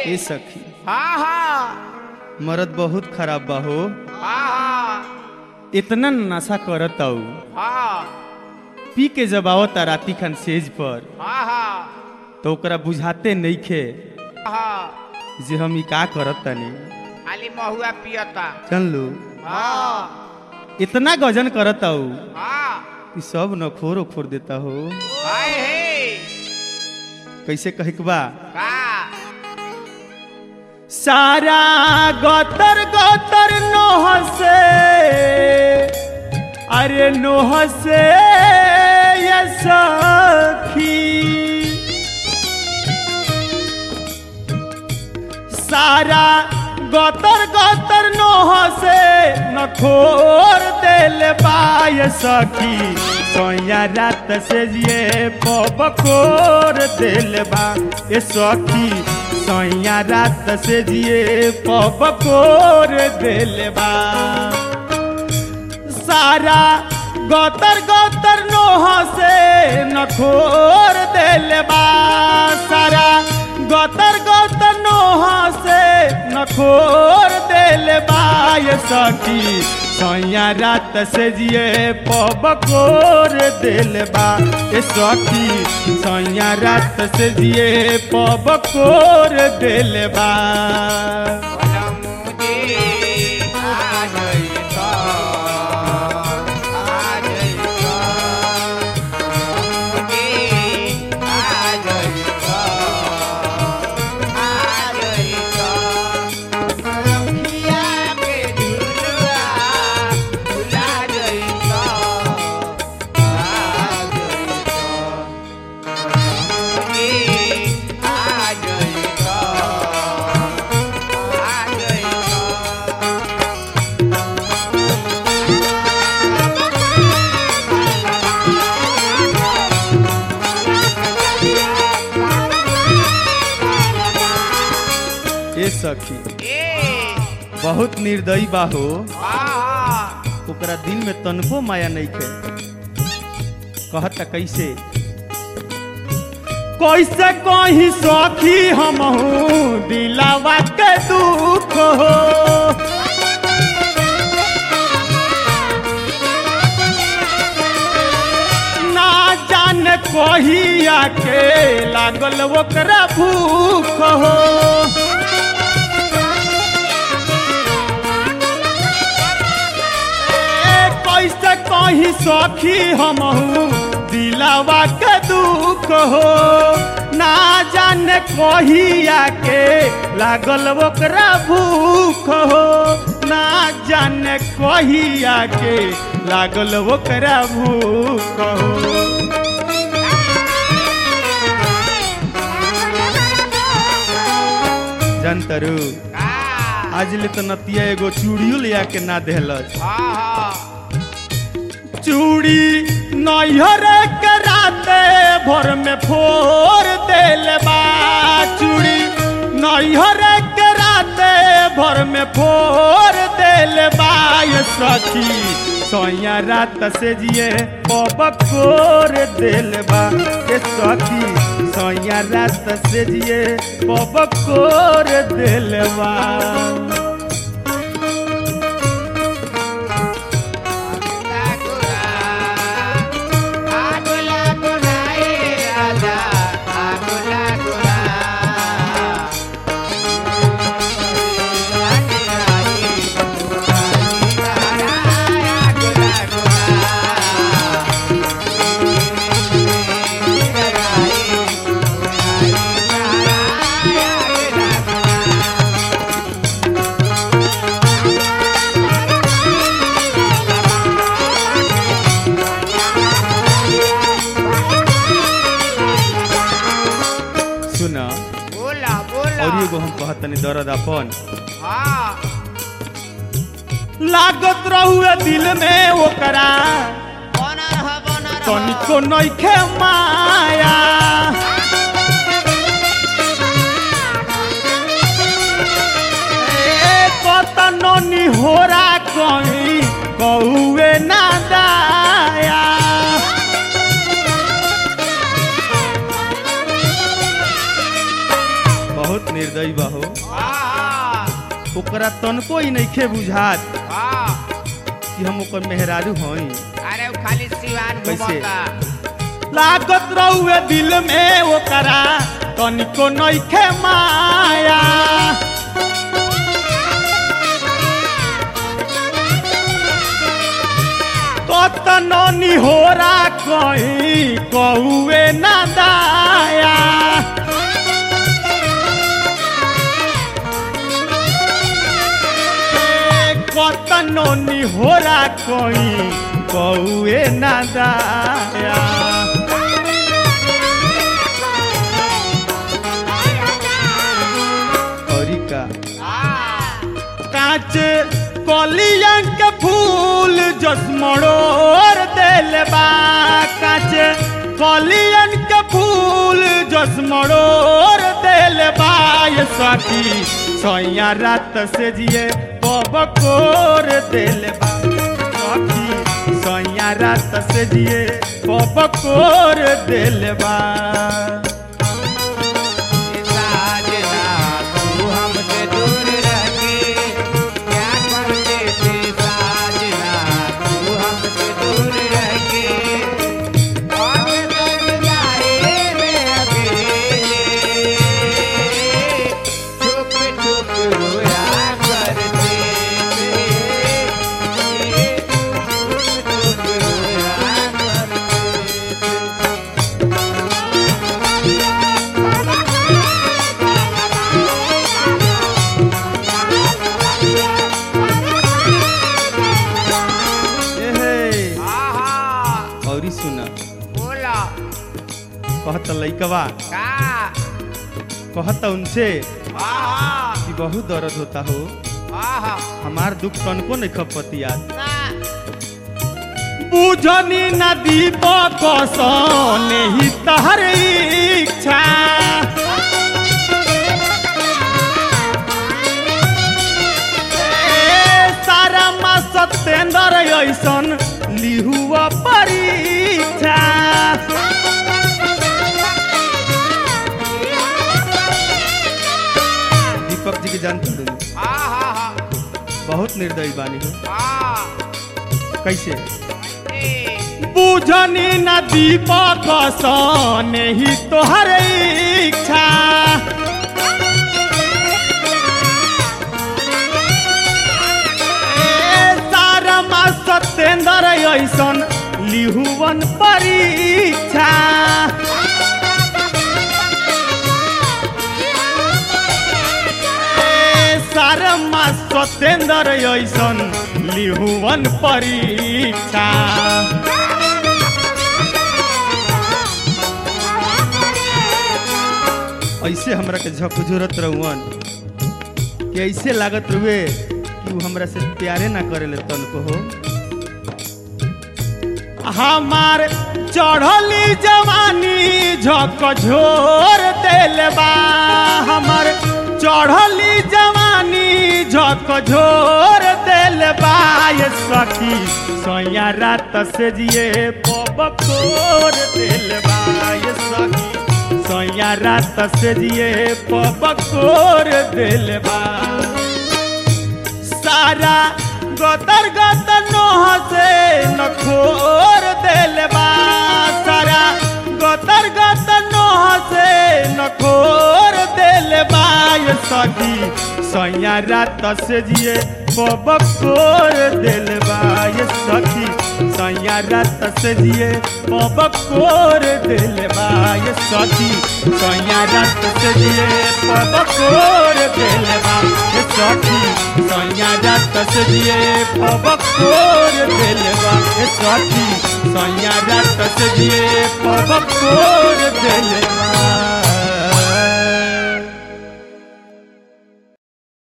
ए सखी हाँ हाँ मरद बहुत खराब बा हो हाँ हाँ इतना नशा करत आऊ हाँ पी के जब आवता राती खान सेज पर हाँ हाँ तो ओकरा बुझाते नइखे हाँ जे हम ई का करत तनी खाली महुआ पियता चल लो हाँ इतना गजन करत आऊ हाँ कि सब नखोर ओखोर देता हो हाय हे कैसे कहे के बा का सारा गोतर गोतर नोह से अरे नोह से ये सखी सारा गोतर गोतर नोह से नखोर दिल बाय सखी सोया रात से ये पबकोर दिल बा ए सखी सोया रात से ये पबकोर दिल बा सारा गोतर गोतर नोह से नखोर दिल बा सारा गोतर गोतर नोह से नखोर दिल बा ये सखी सैया रात से जिए पबकोर दिल बा ये सखी सैया रात से जिए पबकोर दिल बा बोला मुझे आ गई तो आ गई तो मुझे आ गई तो आ गई तो रखिया के झुलुआ झुला गई तो आ गई तो मुझे आ गई तो आ गई तो ए सखी ए बहुत निर्दयी बा हो आहा ओकरा दिल में तनको माया नहीं खे कहता कैसे कैसे कहीं सखी हम दिलावा के दुख हो ना जाने कहिया के लागल ओकरा भूख हो ए, कैसे कहीं सखी हम दिलावा के दुख हो ना जाने कहिया के लागल ओकरा भूख हो ना जाने कहिया के लागल ओकरा भूख हो जनतरू का आज ले तो नतिया एगो चूड़ियो लिया के ना देहलस आहा चूड़ी नैहर के राते भोर में फोर देल बा चूड़ी नैहर के राते भोर में फोर देल बा ये सखी सोया रात से जिए पबकोर देल बा ये सखी सोया रात से जिए पबकोर देल बा आगुला गुला आगुला गुला ए राजा आगुला गुला आगुला गुला सुना बोला बोला और एगो हम कहत तनी दर्द अपन हाँ लागत रहुए दिल में ओकरा बनर ह बनर ह। तनिको नइखे माया ए कतनो निहोरा कहीं कौए ना दाया बहुत निर्दयी बा हो हाँ ओकरा तनको ही नइखे बुझात हाँ कि हम ओकर मेहरारू हई अरे वो खाली सिवान कैसे? घुमता लागत रहुए दिल में ओकरा तनिको नइखे माया कतनो निहोरा कहीं कहुए ना दाया कतनो निहोरा कहीं कहुए ना दाया औरी का हाँ कांच कलियन के फूल जसमड़ोर देल बा कांच कलियन के फूल जसमड़ोर देल बा ये सखी सैया रात से जिए पबकोर देल बा सखी सैया रात से जिए पबकोर देल बा साजना तू हमसे दूर रह के क्या करते थे साजना तू हमसे दूर रह के और कर जाए मैं अकेले छुप छुप रोया करते थे छुप छुप रोया करते थे एहे आहा औरी सुना बोला कहत लइकवा का कहत उनसे आहा कि बहुत दर्द होता हो आहा हमार दुख तनको नहीं खपतिया ना बुझनी नदी बकसन ही तहर इच्छा ए, सारा मा सत्येंद्र ऐसन लिहुआ परीक्षा दीपक जी के जानते हो आहा बहुत निर्दयी बानी हो आ कैसे ए बुझनी न दीपक सन ही तोहर इच्छा ए, सारमा सत्येंद्र ऐसन लिहुवन परीक्षा ए, सारमा सत्येंद्र ऐसन लिहुवन परीक्षा ऐसे हमरा के झकझोरत रहुअन कि ऐसे लागत रुए कि वो हमरा से प्यारे ना करेले तनको हो हमार चढ़ली जवानी झकझोर देल बा हमार चढ़ली जवानी झकझोर देल बा ये सखी सैया रात से जिए पबकोर देल बा ये सखी सैया रात से जिए पबकोर देल बा सारा गतर गतर नोह से नखोर देल बा सारा गतर गतर नोह से नखोर देल बा ये सखी सैया रात से जिए पबकोर देल बा ये सखी सैया रात से जिए पबकोर देल बा ये सखी सैया रात से जिए पबकोर देल बा ये सखी सैया रात से जिए पबकोर देल बा ये सखी सैया रात से जिए पबकोर देल बा